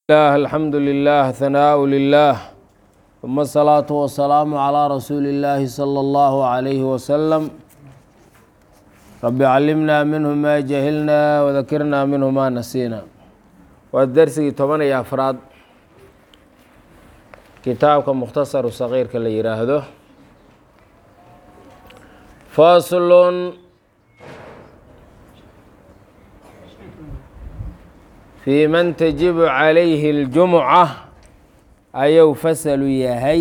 الله الحمد لله ثناء لله ثم الصلاة والسلام على رسول الله صلى الله عليه وسلم رب علمنا منه ما جهلنا وذكرنا منه ما نسينا والدرسي toban iyo afraad kitaabka mukhtasaru sagiirka la yiraahdo faslun fii man tajibu calayhi اljumuca ayuu fasalu yahay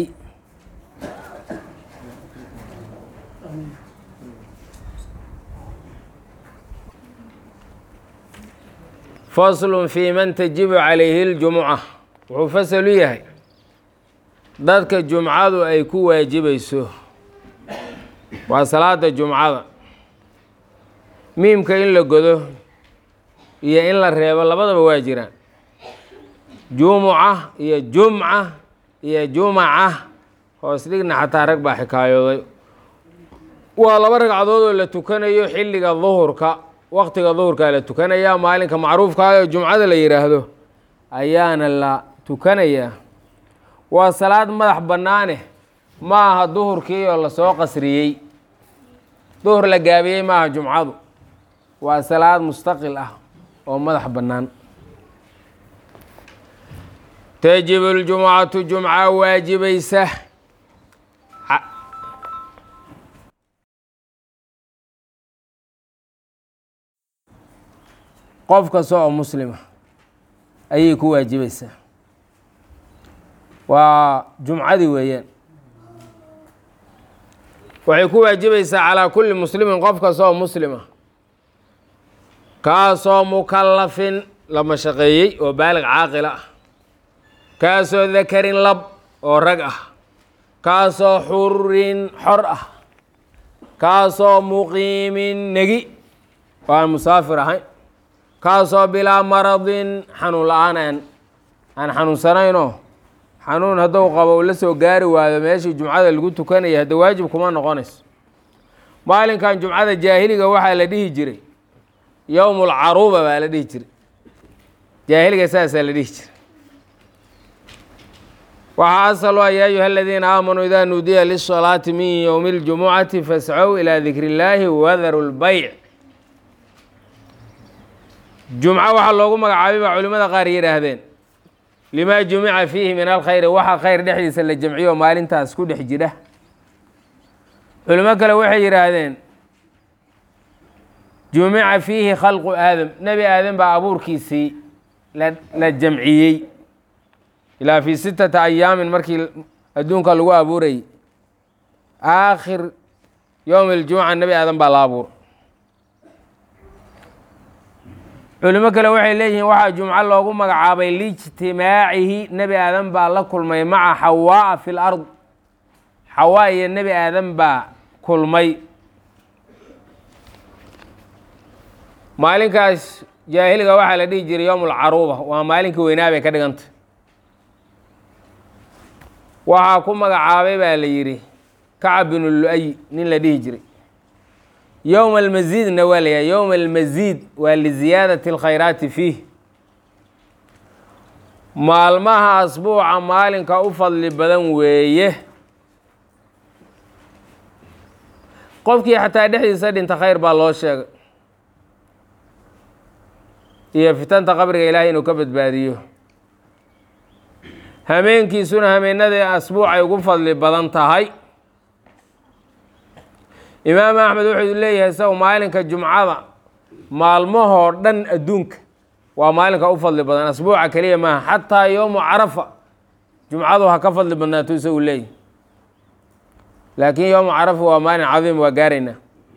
faslun fii man tajibu calayhi اljumuca wuxuu fasalu yahay dadka jumcadu ay ku waajibayso waa salaada jumcada miimka in la godo iyo in la reebo labadaba waa jiraan jumuca iyo jumca iyo jumaca hoos dhigna xataa rag baa xikaayooday waa laba ragcadood oo la tukanayo xilliga duhurka waktiga duhurkaa la tukanayaa maalinka macruufka oo jumcada la yidhaahdo ayaana la tukanayaa waa salaad madax bannaane ma aha duhurkii oo lasoo qasriyey duhur la gaabiyey maaha jumcadu waa salaad mustaqil ah oo madax bannaan tajibu ljumcatu jumca waajibaysa qof kasta oo muslima ayay ku waajibaysaa waa jumcadii weeyaan waxay ku waajibaysaa calaa kulli muslimin qof kasta oo muslima kaasoo mukallafin la mashaqeeyey oo baalig caaqila ah kaasoo dakarin lab oo rag ah kaasoo xurin xor ah kaasoo muqiimin negi oo aan musaafir ahayn kaasoo bilaa maradin xanuun la-aan aan aan xanuunsanaynoo xanuun hadduu qabo u la soo gaari waayo meeshii jumcada lagu tukanaya hadda waajib kuma noqonayso maalinkan jumcada jaahiliga waxaa la dhihi jiray yowm lcaruuba baa la dhihi jiray jaahiliga saasaa la dhihi jiray waxaa asal a yaa ayuha aladiina aamanuu idaa nuudiya lisalaati min ywmi اljumucati fascow ilaa dikri اllaahi wadaru lbayc jumco waxaa loogu magacaabay baa culimada qaar yidhaahdeen limaa jumica fiihi min alkhayri waxa khayr dhexdiisa la jamciyo maalintaas ku dhex jira culimo kale waxay yidhaahdeen jumica fiihi khalqu aadam nebi aadam baa abuurkiisii la jamciyey ilaa fii sittata ayaamin markii adduunka lagu abuurayay aakhir yowm اljumuca nebi aadam baa la abuur culimo kale waxay leeyihiin waxaa jumco loogu magacaabay liijtimaacihi nebi aadam baa la kulmay maca xawaa'a fi lard xawaa iyo nebi aadam baa kulmay maalinkaas jaahiliga waxaa la dhihi jiray yowm alcaruuba waa maalinkii weynaa bay ka dhigantay waxaa ku magacaabay baa la yidhi kacab binu lu-ay nin la dhihi jiray yowma almasiidna waa la yahay yowma almasiid waa liziyaadati alkhayraati fiih maalmaha asbuuca maalinka u fadli badan weeye qofkii xataa dhexdiisa dhinta khayr baa loo sheegay iyo fitanta qabriga ilaahay inuu ka badbaadiyo hameenkiisuna hameenadii asbuucay ugu fadli badan tahay imaam axmed wuxuu leeyahay isagu maalinka jumcada maalmahoo dhan adduunka waa maalinka u fadli badan asbuuca keliya maaha xataa yowmu carafa jumcadu ha ka fadli badnaato isagu leeyahy laakiin yowmu carafa waa maalin cadiim waa gaaraynaa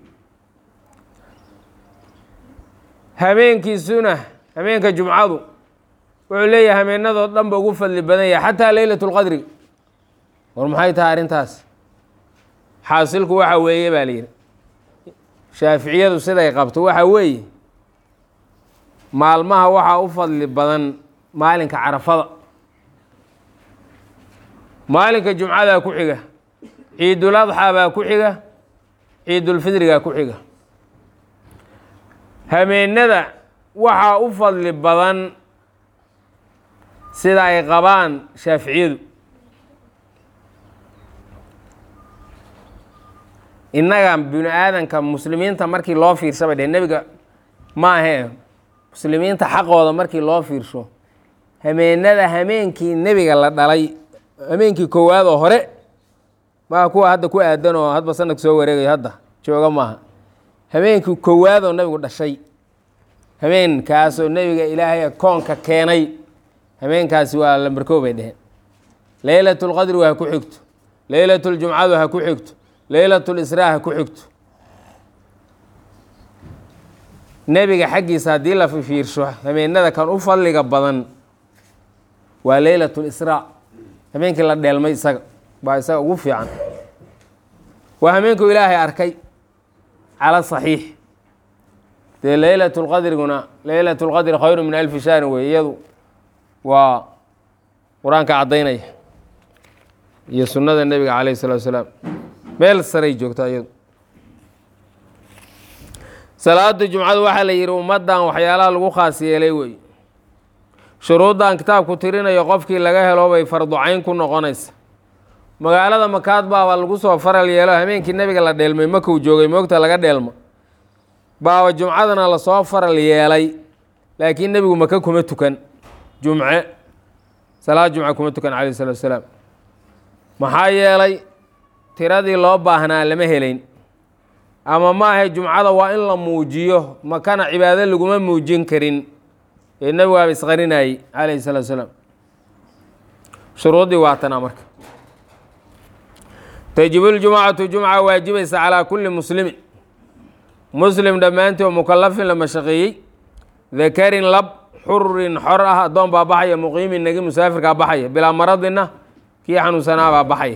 hameenkiisuna hameenka jumcadu wuxuu leeyahay hameenadoo dhan ba ugu fadli badan yahay xataa leylat اlqadri war maxay tahay arrintaas xaasilku waxa weeye baa la yidhi shaaficiyadu siday qabto waxa weeye maalmaha waxaa u fadli badan maalinka carafada maalinka jumcadaa ku xiga ciidul adxaa baa ku xiga ciidulfidrigaa ku xiga hameenada waxaa u fadli badan sida ay qabaan shaaficiyadu innaga bini aadanka muslimiinta markii loo fiirsaba dheh nebiga ma ahee muslimiinta xaqooda markii loo fiirsho hameenada hameenkii nebiga la dhalay hameenkii koowaad oo hore maa kuwa hadda ku aadan oo hadba sanadka soo wareegayo hadda jooga maaha habeenkii koowaad oo nebigu dhashay habeenkaasoo nebiga ilaahay koonka keenay habeenkaasi waa lambarkoo bay dheheen leylat lqadri ha ku xigto leylat ljumcadu ha ku xigto leylat lisraa ha ku xigto nebiga xaggiisa haddii la fiirsho habeenada kan u fadliga badan waa leylat lisraa habeenkii la dheelmay isaga baa isaga ugu fiican waa habeenkuu ilaahay arkay cala saxiix dee leylat lqadriguna leylat lqadri khayru min alfi shahrin wey iyadu waa qur-aanka caddaynaya iyo sunnada nebiga calayh salatu salaam meel saray joogtaa iyadu salaada jumcadu waxaa la yidhi ummaddan waxyaalaha lagu khaas yeelay wey shuruuddan kitaabku tirinayo qofkii laga helo bay farducayn ku noqonaysa magaalada makaad baaba lagu soo faral yeelo habeenkii nebiga la dheelmay makuu joogay moogta laga dheelmo baaba jumcadana lasoo faral yeelay laakiin nebigu maka kuma tukan jumce salaad jumce kuma tukan calayh salatu wasalaam maxaa yeelay tiradii loo baahnaa lama helayn ama maahe jumcada waa in la muujiyo makana cibaado laguma muujin karin ee nebigu aaba isqarinayey calayhi salatu wasalaam shuruuddii waatanaa marka tajibu ljumcatu jumca waajibaysa calaa kulli muslimin muslim dhammaantii oo mukalafin la mashaqeeyey dakarin lab xurin xor ah addoon baa baxaya muqiimin nagi musaafirkaa baxaya bilaa maradina kii xanuunsanaa baa baxaya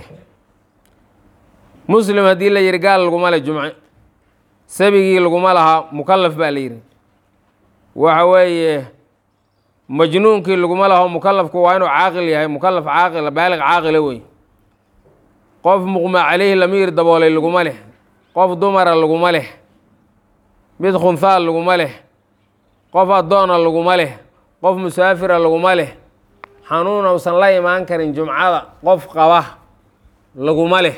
muslim haddii la yihi gaal laguma le jumce sabigii laguma lahaa mukalaf baa la yihi waxa weeye majnuunkii laguma laho mukalafku waa inuu caaqil yahay mukalaf caaqila baaliq caaqila wey qof muqma caleyhi lamiir daboolay laguma leh qof dumara laguma leh mid khunhaal laguma leh qof addoona laguma leh qof musaafira laguma leh xanuun uusan la imaan karin jumcada qof qaba laguma leh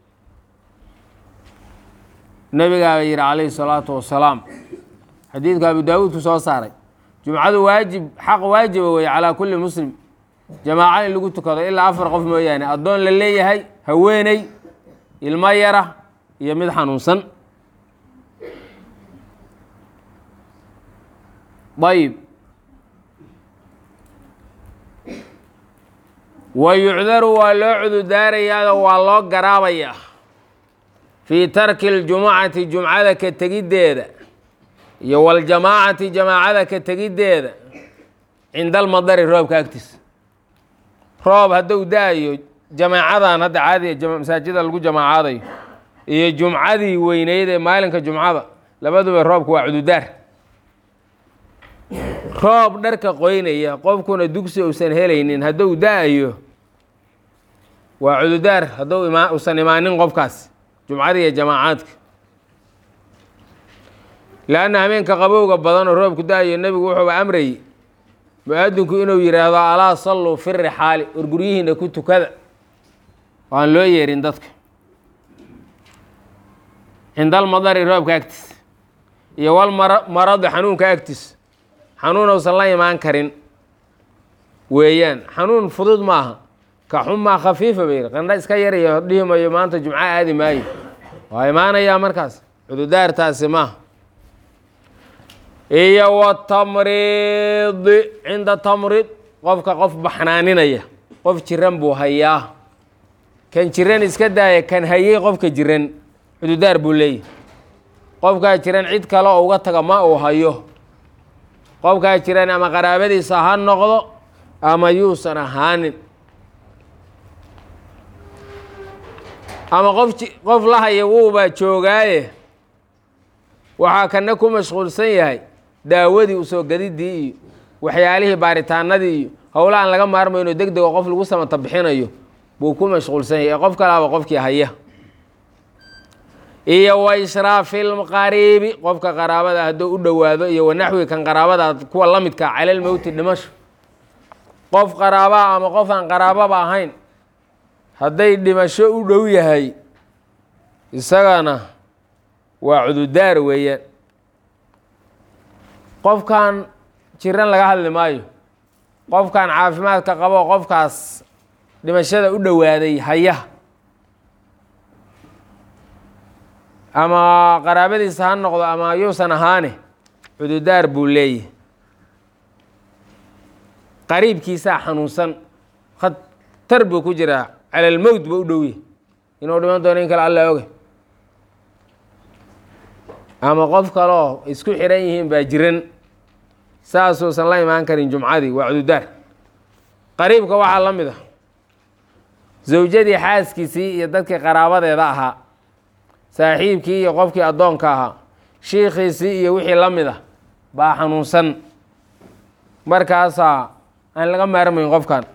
nebigaa ba yihi calayhi salaatu wasalaam xadiidka abu daawuud ku soo saaray jumcadu waajib xaq waajiba weeye calaa kulli muslim jamaaco in lagu tukado ilaa afar qof mooyaane addoon la leeyahay haweeney ilmo yara iyo mid xanuunsan ayib wa yucdaru waa loo cududaarayaao waa loo garaabayaa fii tarki اljumucati jumcada ka tegiddeeda iyo waljamaacati jamaacada ka tegiddeeda cinda almadari roobka agtiisa roob hadduu da-ayo jamaacadan hadda caadiga masaajida lagu jamaacaadayo iyo jumcadii weyneyd ee maalinka jumcada labaduba roobka waa cududaar roob dharka qoynaya qofkuna dugsi uusan helaynin hadduu da-ayo waa cududaar hadduu ima usan imaanin qofkaas jumcada iyo jamaacaadka leanna habeenka qabowga badan oo roobku da-ayo nebigu wuxuuba amrayey mu-aadinku inuu yidhaahdo alaa salluu fi rixaali war guryihiina ku tukada waan loo yeerin dadka cinda almadari roobka agtiisa iyo wal mara maradi xanuunka agtiisa xanuun uusan la imaan karin weeyaan xanuun fudud maaha ka xumaa khafiifa bay yihi qandha iska yarayo dhihi mayo maanta jumco aadi maayo waa imaanayaa markaas cududaartaasi maaha iyo watamriidi cinda tamrid qofka qof baxnaaninaya qof jiran buu hayaa kan jiran iska daaya kan hayey qofka jiran cududaar buu leeyahy qofkaa jiran cid kale oo uga taga ma uu hayo qofkaa jiran ama qaraabadiisa ha noqdo ama yuusan ahaanin ama qof qof la haya wuubaa joogaaye waxaa kana ku mashquulsan yahay daawadii usoo gadidii iyo waxyaalihii baaritaanadii iyo howla aan laga maarmayno deg dego qof lagu samata bixinayo buu ku mashquulsan yahay ee qof kalaaba qofkii haya iyo wa ishraafi lqariibi qofka qaraabada hadduu u dhowaado iyo wanaxwi kan qaraabada kuwa la midka calal mowti dhimasho qof qaraabaa ama qof aan qaraababa ahayn hadday dhimasho u dhow yahay isagana waa cududaar weeyaan qofkan jiran laga hadli maayo qofkan caafimaadka qabo qofkaas dhimashada u dhowaaday haya ama qaraabadiisa ha noqdo ama yuusan ahaane cududaar buu leeyahy qariibkiisaa xanuunsan khatar buu ku jiraa cala almowt ba u dhowye inuu dhiman doono in kale alla oge ama qof kaloo isku xiran yihiin baa jiran saasuusan la imaan karin jumcadii waa cududaar qariibka waxaa la mid a zawjadii xaaskiisii iyo dadkii qaraabadeeda ahaa saaxiibkii iyo qofkii addoonka ahaa shiikhiisii iyo wixii la mid a baa xanuunsan markaasaa aan laga maarmayn qofkan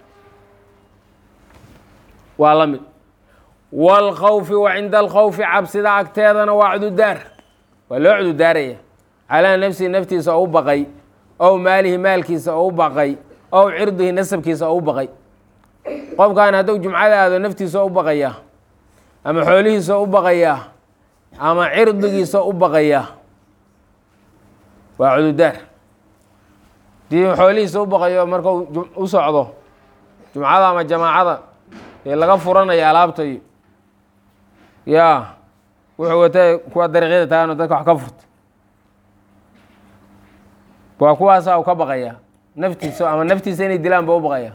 waa la mid waalkhawfi wa cinda alkhawfi cabsida agteedana waa cududaar waa loo cududaaraya calaa nafsihi naftiisa oo u baqay ow maalihi maalkiisa oo u baqay ow cirdihi nasabkiisa oo u baqay qofkan hadduu jumcada aado naftiisa oo u baqayaa ama xoolihiisa oo u baqayaa ama cirdigiisa u baqayaa waa cududaar dii xoolihiisa u baqayo markuu u socdo jumcada ama jamaacada ee laga furanaya alaabtayo yaa wuxuu watay kuwa dariiqyada taagano dadka wax ka furta waa kuwaasaa u ka baqaya naftiisa ama naftiisa inay dilaan ba u baqaya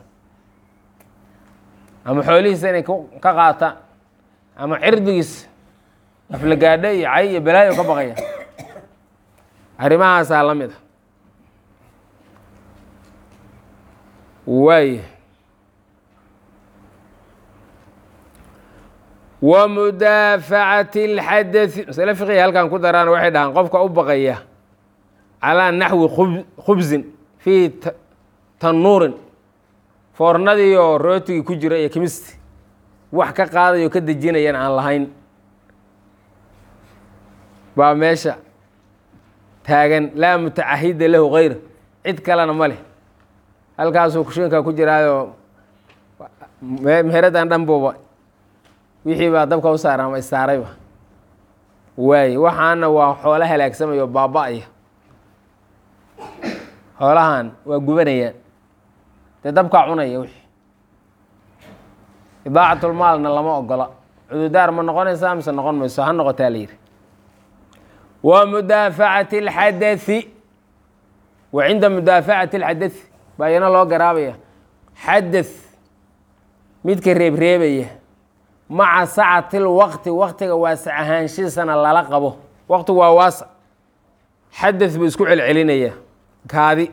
ama xoolihiisa inay ka qaataan ama cirdigiisa aflagaadho iyo cay iyo balaayo ka baqaya arrimahaasaa la mid a waay wa mudaafacati اlxadai masale fiqiga halkan ku daraan waxay dhahaan qofka u baqaya calaa naxwi khubsin fii tanuurin foornadii oo rootigii ku jira iyo kimisti wax ka qaadayo ka dejinayan aan lahayn baa meesha taagan laa mutacahida lahu gayr cid kalena ma leh halkaasuu kushiinka ku jiraayo meheraddan dhan buuba wixii baa dabka u saara ama issaarayba waay waxaana waa xoolo halaagsamayo baaba-aya xoolahan waa gubanayaan dee dabkaa cunaya wixii idaacatlmaalna lama ogola cududaar ma noqonaysaa mise noqon mayso ha noqotaa la yidhi wa mudaafacati اlxadai wa cinda mudaafacati اlxadai baa iyana loo garaabaya xadaث midka reebreebaya maca sacati lwaqti waqtiga waasac ahaanshiisana lala qabo waqtigu waa waasac xadaث buu isku celcelinaya kaadi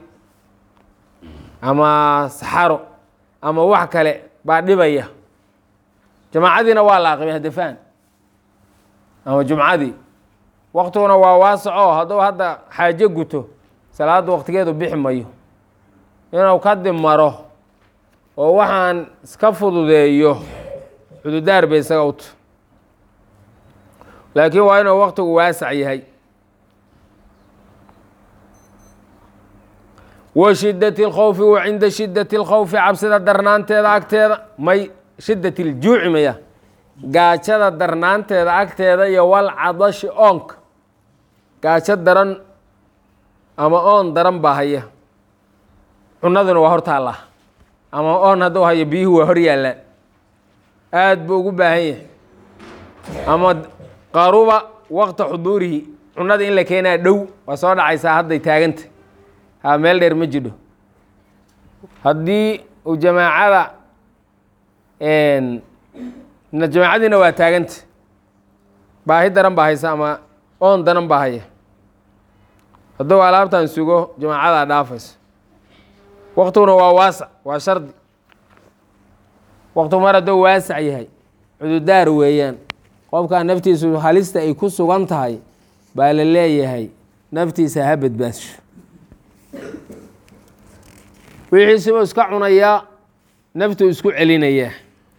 ama saxaro ama wax kale baa dhibaya jamaacadiina waa la aqibay hadafaan ama jumcadii waqtiguna waa waasaco hadduu hadda xaajo guto salaadda waqtigeedu bixi mayo inuu ka dimaro oo waxaan iska fududeeyo cududaar bay isaga uta laakiin waa inuu waqtigu waasac yahay wa shidati اlkhawfi wa cinda shidati اlkhawfi cabsida darnaanteeda agteeda may shidat اljuuci maya gaajada darnaanteeda agteeda iyo wal cadashi oonka gaajo daran ama oon daran baa haya cunaduna waa hor taallaa ama oon hadduu hayo biyuhu waa hor yaallaan aada buu ugu baahan yahay ama qaruba waqta xuduurihi cunada in la keenaa dhow waa soo dhacaysaa hadday taaganta ha meel dheer ma jidho haddii uu jamaacada jamaacadiina waa taaganta baahi daran baa haysa ama oon daran baa haya hadduu alaabtan sugo jamaacadaa dhaafayso waqtiguna waa waasac waa shardi waqtigu mar hadduu waasac yahay cududaar weeyaan qofkaa naftiisu halista ay ku sugan tahay baa la leeyahay naftiisa ha badbaasho wixiisibuu iska cunayaa naftuu isku celinayaa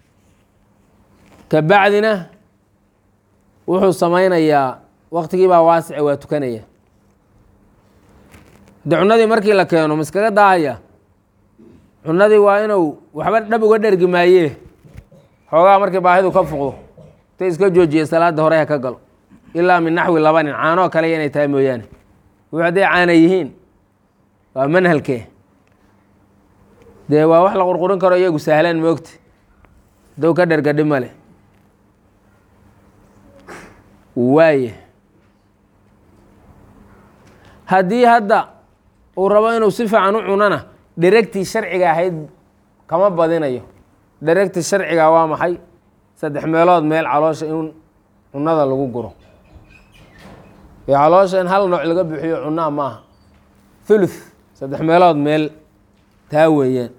ka bacdina wuxuu samaynayaa waqtigii baa waasice waa tukanaya de cunadii markii la keeno ma iskaga daahaya cunadii waa inuu waxba dhab uga dhergi maayee xoogaa markii baahidu ka fuqdo ta iska joojiya salaada hore ha ka galo ilaa min naxwi laba nin caanoo kale inay tahay mooyaane wux hadday caana yihiin waa manhalkee dee waa wax la qurqurin karo iyagu sahlaan moogta hadow ka dhergadhi male waaye haddii hadda uu rabo inuu si fiican u cunana dheregtii sharciga ahayd kama badinayo dheregtii sharciga waa maxay saddex meelood meel caloosha in cunada lagu guro iyo caloosha in hal nooc laga bixiyo cunaa maaha thuluth saddex meelood meel taa weeyaan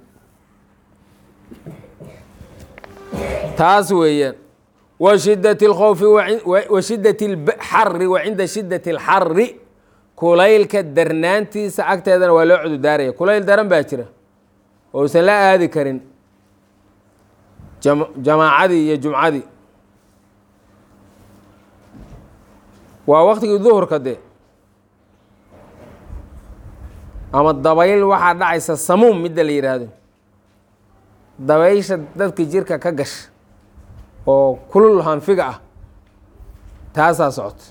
taas weeyaan wa shidat اlkhowfi wa shidat اlxari wa cinda shidat اlxari kulaylka darnaantiisa agteedana waa loo cududaaraya kulayl daran baa jira oo usan la aadi karin jamaacadii iyo jumcadii waa waktigii duhurka dee ama dabayl waxaa dhacaysa samuum midda la yidhaahdo dabaysha dadka jirka ka gasha oo kulul hanfiga ah taasaa socota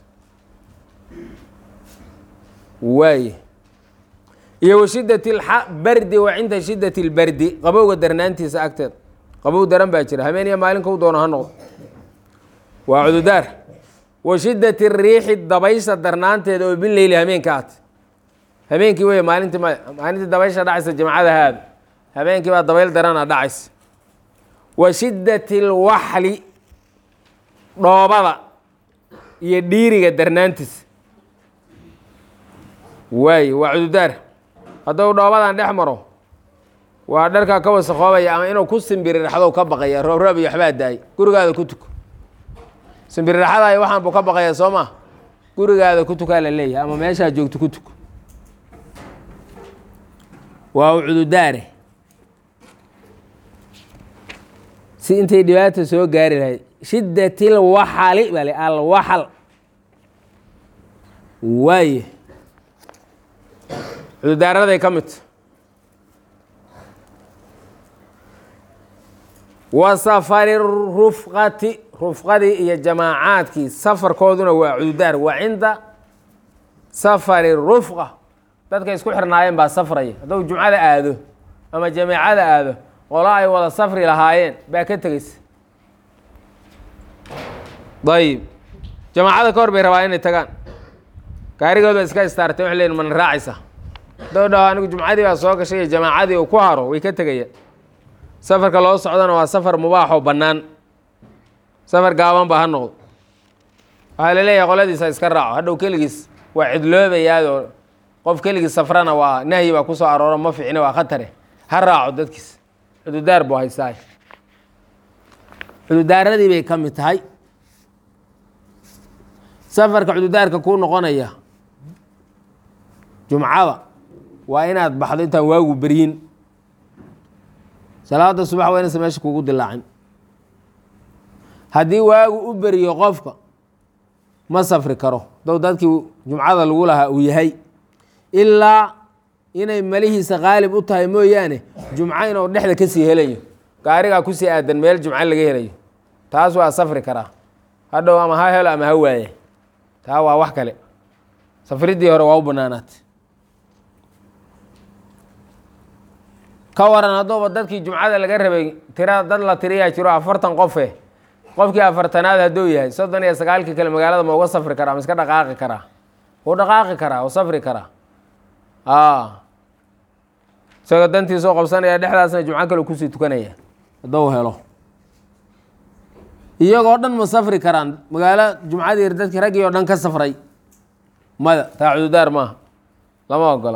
waaye iyo wa shidat bardi wa cinda shidat اlbardi qabowga darnaantiisa agteeda qabow daran baa jira habeen iyo maalinka u doono ha noqdo waa cududaar wa shidat الriixi dabaysha darnaanteeda oo bileyli habeenka aat habeenkii wey maalintii maya maalintii dabaysha dhacaysa jamacada haada habeenkii baa dabayl darana dhacaysa wa shidat اlwaxli dhoobada iyo dhiiriga darnaantiisa waaye waa cududaar hadduu dhoobadan dhex maro waa dharkaa ka wasakhoobaya ama inuu ku simbirirxadow ka baqaya roobroob iyo waxbaa daay gurigaada ku tuko simbirirxadaay waxaan buu ka baqaya soo maa gurigaada ku tukaa la leeyahay ama meeshaa joogto ku tuko waa u cududaare si intay dhibaata soo gaari lahayd shidat ilwaxali bale alwaxal waaye cududaaraday ka midta wa safari rufqati rufqadii iyo jamaacaadkii safarkooduna waa cududaar wa cinda safari rufqa dadka isku xirnaayeen baa safraya hadduu jumcada aado ama jamaacada aado qolo ay wada safri lahaayeen baa ka tegeysa ayib jamaacada ka hor bay rabaa inay tagaan gaarigood ba iska istaartay waxay leeyiin mana raacaysa hadduu dhaho anigu jumcadii baa soo gashay iyo jamaacadii uu ku haro way ka tegayaan safarka loo socdana waa safar mubaaxoo bannaan safar gaaban ba ha noqdo waxaa la leeyahay qoladiisa iska raaco hadhow keligiis waa cidloobayaadoo qof keligiis safrana waa nahyi baa kusoo arooro ma ficne waa khatare ha raaco dadkiis cududaar buu haystaay cududaaradii bay ka mid tahay safarka cududaarka kuu noqonaya jumcada waa inaad baxdo intaan waagu beryin salaada subax waa inaysa meesha kugu dilaacin haddii waagu u beriyo qofka ma safri karo dow dadkii jumcada lagu lahaa uu yahay ilaa inay malihiisa qaalib u tahay mooyaane jumco inuu dhexda kasii helayo gaarigaa kusii aadan meel jumco laga helayo taas waa safri karaa hadhow ama ha helo ama ha waaye taa waa wax kale safriddii hore waa u banaanaatay ka waran hadduuba dadkii jumcada laga rabay tira dad la tiriyaa jiro afartan qofe qofkii afartanaad hadduu yahay soddon iyo sagaalkii kale magaalada ma uga safri karaa ma iska dhaqaaqi karaa wuu dhaqaaqi karaa wuu safri karaa isagoo dantiisoo qabsanaya dhexdaasna jumco kale kusii tukanaya hadduu helo iyagoo dhan ma safri karaan magaalo jumcadii dadkii raggii oo dhan ka safray maya taa cududaar maaha lama ogola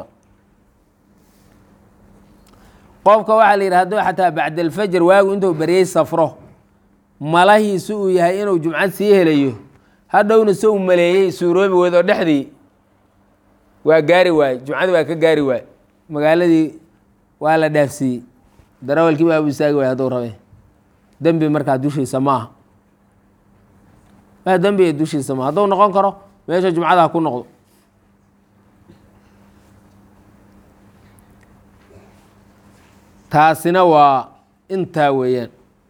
qofka waxaa la yidhi hadduu xataa bacdalfajr waagu intuu beryey safro malahiisu uu yahay inuu jumcad sii helayo hadhowna se u maleeyey suuroobi weyd oo dhexdii waa gaari waaye jumcadii waa ka gaari waaye magaaladii waa la dhaafsiiyey darawalkii baa u istaagi waay hadduu rabe dembi markaa dushiisa maaha waa dembiga dushiisa maaha hadduu noqon karo meesha jumcada ha ku noqdo taasina waa intaa weeyaan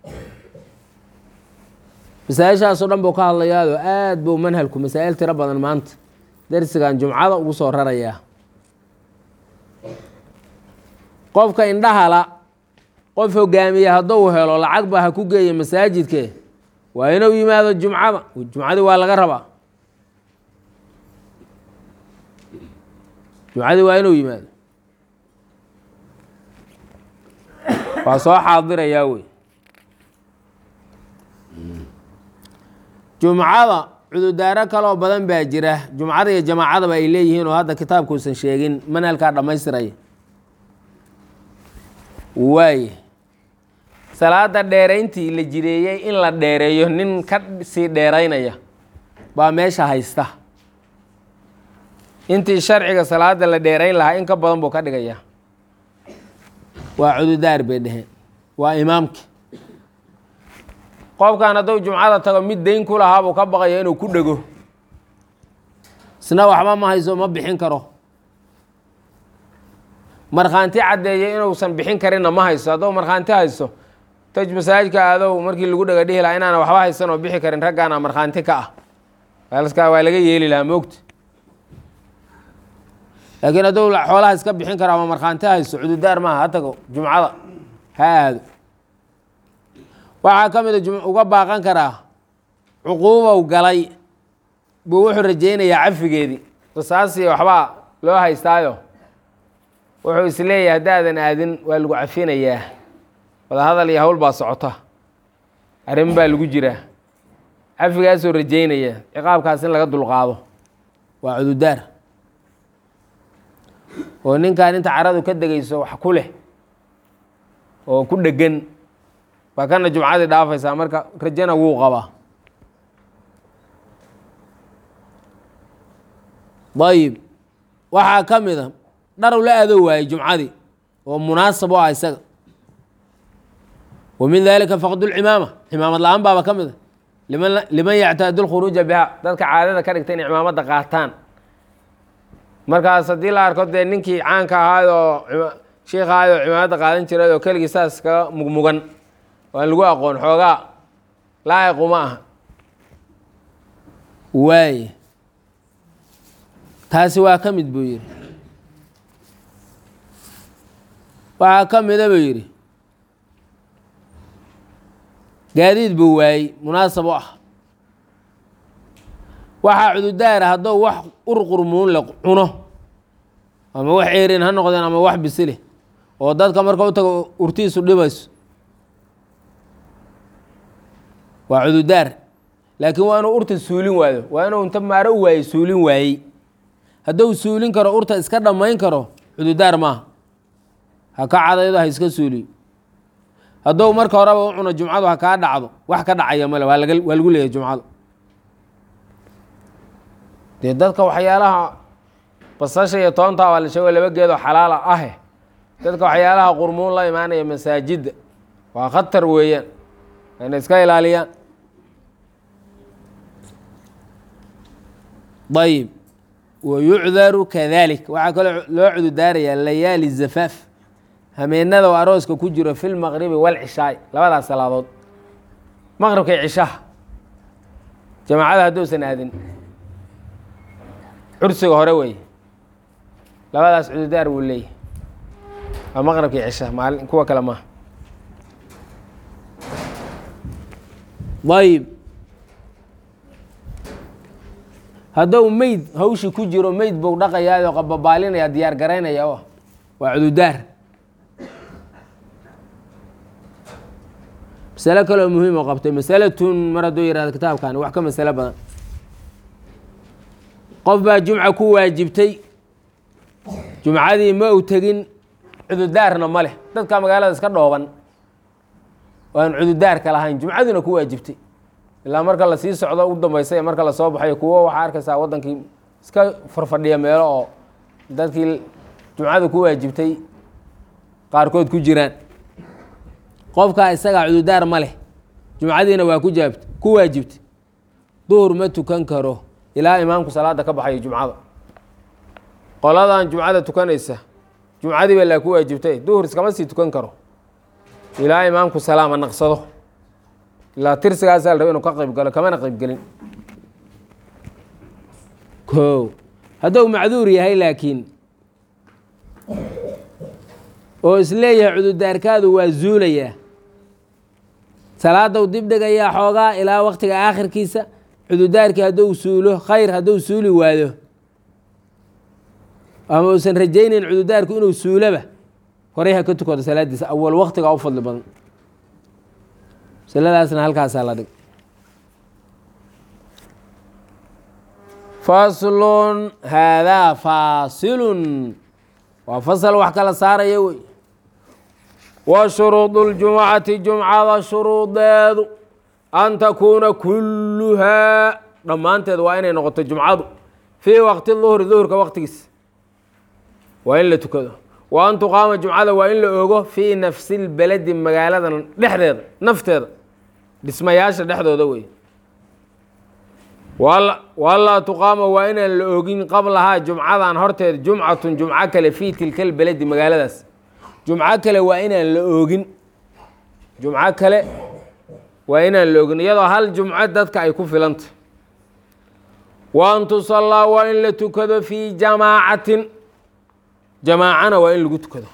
masaa-ishaasoo dhan buu ka hadlayaado aad buu manhalku masaa'il tiro badan maanta darsigan jumcada ugu soo rarayaa qofka indhahala qof hogaamiye hadduu helo lacag ba ha ku geeya masaajidke waa inuu yimaado jumcada jumcadii waa laga rabaa jumcadii waa inuu yimaado waa soo xaadirayaa wey jumcada cududaaro kaloo badan baa jira jumcada iyo jamaacadaba ay leeyihiin oo hadda kitaabkuusan sheegin manhalkaa dhammaystiraya waaye salaada dheerayntii la jireeyey in la dheereeyo nin ka sii dheeraynaya baa meesha haysta intii sharciga salaada la dheerayn lahaa in ka badan buu ka dhigayaa waa cududaar bay dheheen waa imaamki qofkan hadduu jumcada tago mid dayn ku lahaa buu ka baqaya inuu ku dhego isna waxba ma hayso ma bixin karo markhaanti caddeeyay inuusan bixin karinna ma hayso hadduu markhaanti hayso taj masaajidka aadow markii lagu dhega dhihi lahaa inaana waxba haysan oo bixi karin raggaana markhaanti ka ah alskaa waa laga yeeli lahaa moogta laakiin hadduu xoolaha iska bixin karo ama markhaanti hayso cududaar maaha ha tago jumcada ha aado waxaa ka mid a uga baaqan karaa cuquubow galay buu wuxuu rajaynayaa cafigeedii qisaasiyo waxbaa loo haystaayo wuxuu is leeyahay haddaadan aadin waa lagu cafinayaa wadahadal iyo hawl baa socota arrin baa lagu jiraa cafigaasoo rajaynaya ciqaabkaas in laga dulqaado waa cududaar oo ninkan inta caradu ka degayso wax ku leh oo ku dhegan baa kana jumcadii dhaafaysaa marka rajana wuu qabaa ayib waxaa ka mid a dharow la aado waayey jumcadii oo munaasab u ah isaga wa min dalika faqdulcimaama cimaamad la-aan baaba ka mid a liman liman yactaadu lkhuruuja biha dadka caadada ka dhigta inay cimaamadda qaataan markaas haddii la arko dee ninkii caanka ahaayoo shiikh ahaayoo cimaamadda qaadan jiray oo keligii saas kaga mugmugan waan lagu aqoon xoogaa laa'iqu ma aha waaye taasi waa ka mid buu yidhi waxaa ka mida buu yidhi gaadiid buu waayey munaasab u ah waxaa cududaara haddou wax urqurmuun le cuno ama wax eerin ha noqdeen ama wax bisile oo dadka marka u tago urtiisu dhibayso waa cududaar laakiin waa inuu urta suulin waayo waa inuu inta maaro u waayey suulin waayey hadduu suulin karo urta iska dhammayn karo cududaar maaha ha ka cadaydo ha iska suuliyo hadduu marka horeba u cuno jumcadu ha kaa dhacdo wax ka dhacaya male waa laga waa lagu leeyahy jumcadu dee dadka waxyaalaha basasha iyo toonta waa la sheego laba geedoo xalaala ahe dadka waxyaalaha qurmuun la imaanaya masaajidda waa khatar weeyaan inay iska ilaaliyaan ayib wa yucdaru kadalik waxaa kaloo loo cududaarayaa layaali zafaaf hameenada oo arooska ku jiro fi lmaqribi walcishaai labadaas salaadood maqribka iyo cishaha jamaacada hadduusan aadin cursiga hore weeye labadaas cududaar wuu leeyahy waa maqribka iyo cishaha maalin kuwa kale maaha ayib hadduu meyd hawshi ku jiro meyd buu dhaqayaayoo qababaalinaya diyaar garaynaya o waa cududaar masalo kaloo muhiim oo qabtay masalatun mar hadduu yihahdo kitaabkani wax ka masalo badan qof baa jumca ku waajibtay jumcadii ma u tegin cududaarna ma leh dadka magaalada iska dhooban oo aan cududaarka lahayn jumcaduna ku waajibtay ilaa marka lasii socdo u dambaysa marka lasoo baxayo kuwo waxaa arkaysaa waddankii iska farfadhiya meelo oo dadkii jumcada ku waajibtay qaarkood ku jiraan qofkaa isagaa cududaar ma leh jumcadiina waa ku jaabt ku waajibtay duhur ma tukan karo ilaa imaamku salaada ka baxayo jumcada qoladan jumcada tukanaysa jumcadii baa laa ku waajibtay duhur iskama sii tukan karo ilaa imaamku salaama naqsado ilaa tirsigaasaa la raba inuu ka qayb galo kamana qayb gelin ko hadduu macduur yahay laakiin oo isleeyahay cudurdaarkaadu waa zuulayaa salaadou dib dhigayaa xoogaa ilaa waktiga aakhirkiisa cudurdaarkii hadduu suulo khayr hadduu suuli waado ama uusan rajaynayn cudurdaarku inuu suuloba horey ha ka tukado salaadiisa awal waktiga u fadli badan masaladaasna halkaasaa la dhig faslun haadaa faasilun waa fasal wax kala saaraya wey wa shuruudu اljumcati jumcada shuruudeedu an takuuna kulluhaa dhammaanteed waa inay noqoto jumcadu fii waqti duhri duhurka waqtigiisa waa in la tukado wa an tuqaama jumcada waa in la ogo fii nafsi lbeledi magaalada dhexdeeda nafteeda dhismayaasha dhexdooda wey walaa tuqaama waa inaan la ogin qablahaa jumcadan horteed jumcatun jumco kale fii tilka lbeledi magaaladaas jumco kale waa inaan la oogin jumco kale waa inaan la ogin iyadoo hal jumco dadka ay ku filanta wa an tusallaa waa in la tukado fii jamaacatin jamaacana waa in lagu tukado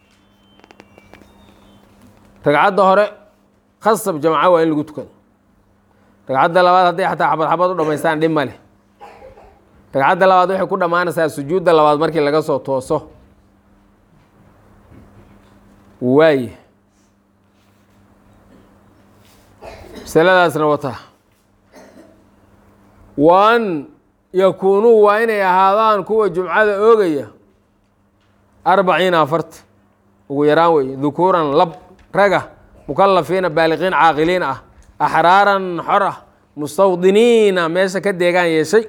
ragcadda hore khasab jamca waa in lagu tukado ragcadda labaad hadday xataa xabad xabad u dhamaystaan dhib ma leh ragcadda labaad waxay ku dhammaanaysaa sujuudda labaad markii laga soo tooso waaye masaladaasna wataa wa an yakuunuu waa inay ahaadaan kuwa jumcada oogaya arbaciina afarta ugu yaraan weeye dukuuran lab raga mukalafiina baaliqiin caaqiliin ah axraaran xor ah mustawdiniina meesha ka deegaan yeeshay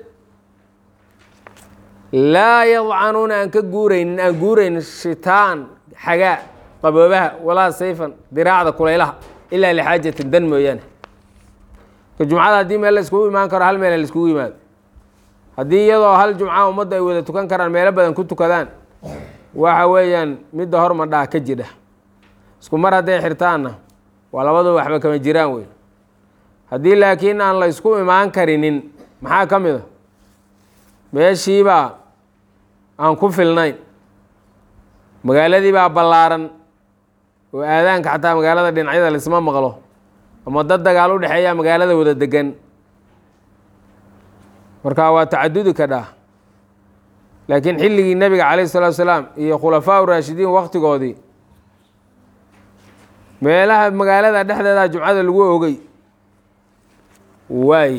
laa yadcanuuna aan ka guuraynin aan guuraynin shitaan xagaa qaboobaha walaa sayfan diraacda kulaylaha ilaa lixaajatin dan mooyaane ka jumcada haddii meel la iskugu imaan karo hal meel la iskugu yimaado haddii iyadoo hal jumca ummadda ay wada tukan karaan meelo badan ku tukadaan waxa weeyaan midda hormadhaa ka jidha isku mar hadday xirtaanna waa labadu waxba kama jiraan wey haddii laakiin aan la isku imaan karinin maxaa ka mid a meeshiibaa aan ku filnayn magaaladii baa ballaaran oo aadaanka xataa magaalada dhinacyada laisma maqlo ama dad dagaal u dhexeeyaa magaalada wada degan marka waa tacadudi ka dhah laakiin xilligii nebiga calayh salatu salaam iyo khulafaa u raashidiin waktigoodii meelaha magaalada dhexdeeda jumcada lagu ogey waay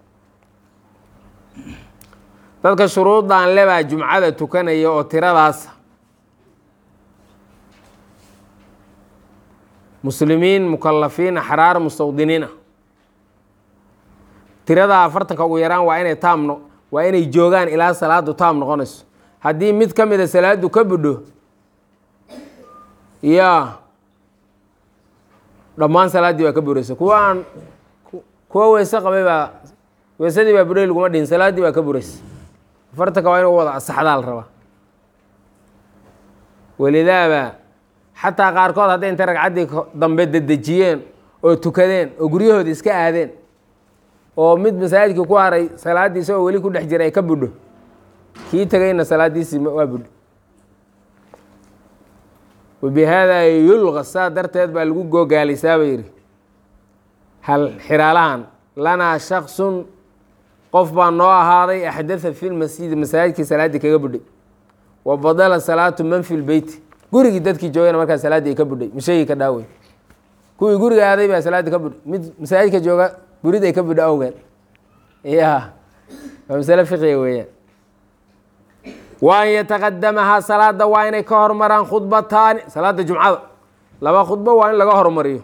dadka shuruudan lebaa jumcada tukanaya oo tiradaasa muslimiin mukalafiin axraar mustawdiniina tirada afartanka ugu yaraan waa inay taam no waa inay joogaan ilaa salaadu taam noqonayso haddii mid ka mida salaadu ka budho yaa dhammaan salaaddii baa ka buraysa kuwa aan kuwa weyse qabay baa weysadii baa budhay laguma dhihin salaaddii baa ka buraysa afartanka waa inu wada asaxdaa la rabaa welidaaba xataa qaarkood hadday intay ragcaddii dambe dedejiyeen oo tukadeen oo guryahoodi iska aadeen oo mid masaajidkii ku haray salaaddiisa oo weli ku dhex jira ay ka budho kii tegayna salaaddiisii waa budho wabihaadaa yulqa saa darteed baa lagu googaalaysaa ba yidhi hal xiraalahan lanaa shaksun qof baa noo ahaaday axdatha fi lmasjidi masaajidkii salaaddii kaga budhay wa badala salaatu man fi lbeyti gurigii dadkii joogana markaa salaaddii ay ka budhay masheegii ka dhaawey kuwii guriga aaday baa salaaddii ka budhay mid masaajidka jooga gurid ay ka budho awgeed ya waa masale fiqiga weeyaan wa an yataqadamahaa salaada waa inay ka hormaraan khudbataani salaada jumcada laba khudbo waa in laga hormariyo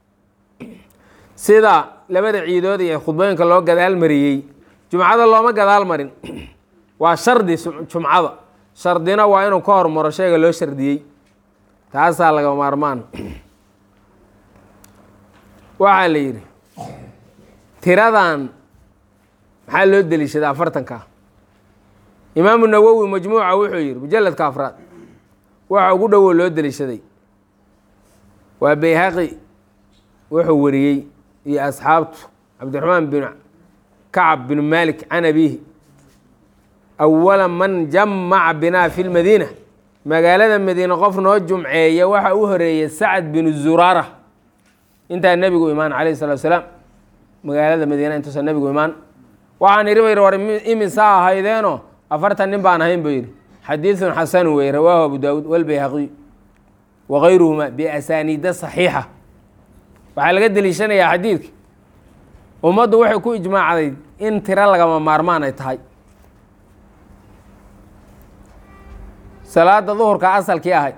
sida labada ciidood iyo khudbooyinka loo gadaal mariyey jumcada looma gadaal marin waa shardi jumcada shardina waa inuu ka hormaro shayga loo shardiyey taasaa laga maarmaan waxaa la yidhi tiradan maxaa loo deliishaday afartanka imaamu nawowi majmuuca wuxuu yihi mujaladka afraad waxa ugu dhowo loo deliishaday waa bayhaqi wuxuu wariyey iyo asxaabtu cabdiraxmaan bin kacab bin malik can abiihi awala man jamaca binaa fi lmadiina magaalada madiine qof noo jumceeya waxa u horeeyey sacd binu zuraara intaa nebigu imaan calayhi salatu salaam magaalada madiina intuusan nebigu imaan waxaan idhi bayr war imisaa ahaydeenoo afartan nin baan ahayn buu yidhi xadiidun xasanu wey rawaahu abu daawuud walbayhaqiy wakayruhuma biasaaniida saxiixa waxaa laga deliishanayaa xadiidka ummaddu waxay ku ijmaacday in tiro lagama maarmaan ay tahay salaada duhurka asalkii ahayd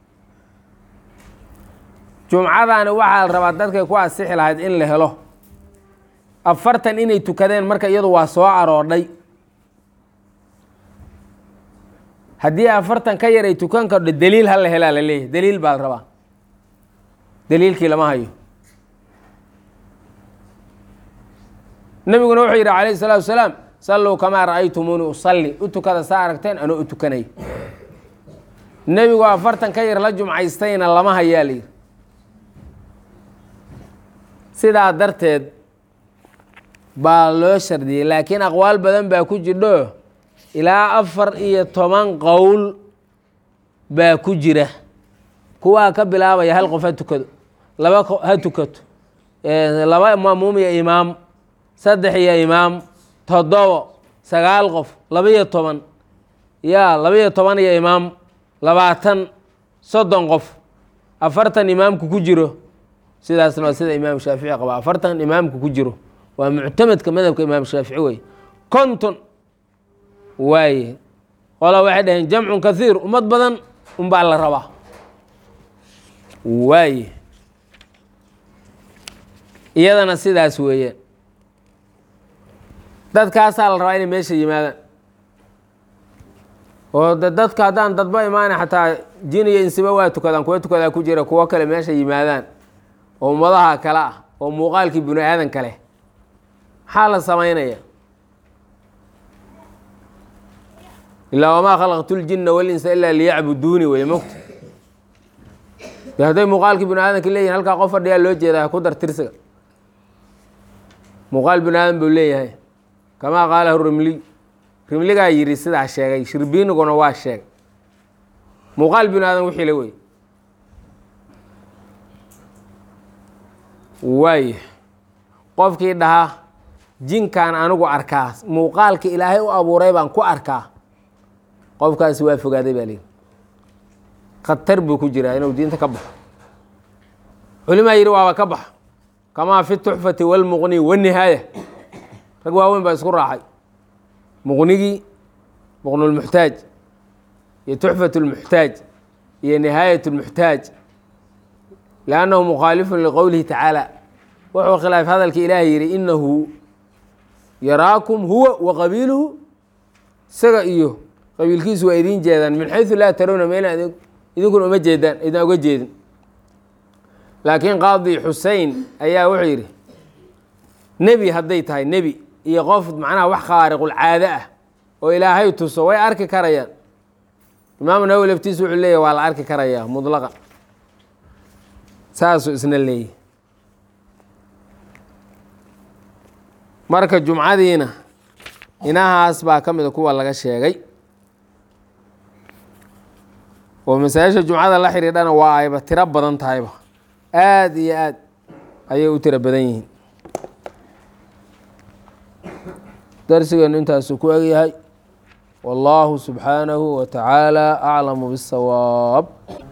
jumcadaani waxaa la rabaa dadkay ku asixi lahayd in la helo afartan inay tukadeen marka iyadu waa soo aroodhay haddii afartan ka yar ay tukan kardho deliil ha la helaa la leeyahy deliil baa la rabaa deliilkii lama hayo nebiguna wuxuu yidhi calayhi salaatu wasalaam salluu kamaa ra'aytumuuni usalli u tukada saa aragteen anoo u tukanay nebigu afartan ka yar la jumcaystayna lama hayaa la yidhi sidaa darteed baa loo shardiyey laakiin aqwaal badan baa ku jidho ilaa afar iyo toban qowl baa ku jira kuwaa ka bilaabaya hal qof ha tukado laba ha tukato laba maamuum iyo imaam saddex iyo imaam toddobo sagaal qof laba-iyo toban ya laba-iyo toban iyo imaam labaatan soddon qof afartan imaamku ku jiro sidaasna waa sida imaam shaafici qaba afartan imaamku ku jiro waa muctamadka madhabka imaam shaafici wey konton waaye qola waxay dhaheen jamcun kathiir ummad badan unbaa la rabaa waaye iyadana sidaas weeyaan dadkaasaa la rabaa inay meesha yimaadaan oo de dadka haddaan dadba imaana xataa jin iyo insiba waa tukadaan kuwa tukadaa ku jira kuwo kale meesha yimaadaan oo ummadaha kale ah oo muuqaalkii bini aadan kale maxaa la samaynaya ilaa wamaa khalaqtu ljinna walinsa ilaa liyacbuduuni wey mogta de hadday muuqaalkii bini aadanka leeyihin halkaa qof fadhiyaa loo jeedaa ku dar tirsiga muuqaal bini aadan buu leeyahay kamaa qaalahu rimliy rimligaa yidhi sidaa sheegay shirbiiniguna waa sheegay muuqaal bini aadan wixii la wey waay qofkii dhahaa jinkaan anigu arkaa muuqaalka ilaahay u abuuray baan ku arkaa qofkaasi waa fogaaday baa lihi khatar buu ku jiraa inuu diinta ka baxo culimaa yidhi waaba ka baxa kamaa fi tuxfati walmuqni wanihaaya rag waaweyn baa isku raacay muqnigii muqnulmuxtaaj iyo tuxfat lmuxtaaj iyo nihaayat lmuxtaaj liannahu mukhaalifun liqowlihi tacaala wuxuu khilaaf hadalka ilaahay yidhi inahu yaraakum huwa wa qabiiluhu isaga iyo qabiilkiisu waa idiin jeedaan min xaysu laa tarawna meela idinkuna uma jeedaan idin uga jeedin laakiin qaadi xusein ayaa wuxuu yidhi nebi hadday tahay nebi iyo qof macnaha wax khaariqulcaado ah oo ilaahay tuso way arki karayaan imaamu nawowi laftiisu wuxuu leeyahy waa la arki karayaa mudlaqa saasuu isna leeyahy marka jumcadiina inahaas baa ka mida kuwa laga sheegay oo masaa-isha jumcada la xidhiidhana waa ayba tiro badan tahayba aada iyo aad ayay u tiro badan yihiin darsigeenu intaasuu ku egyahay wallaahu subxaanahu wa tacaala aclamu biاsawaab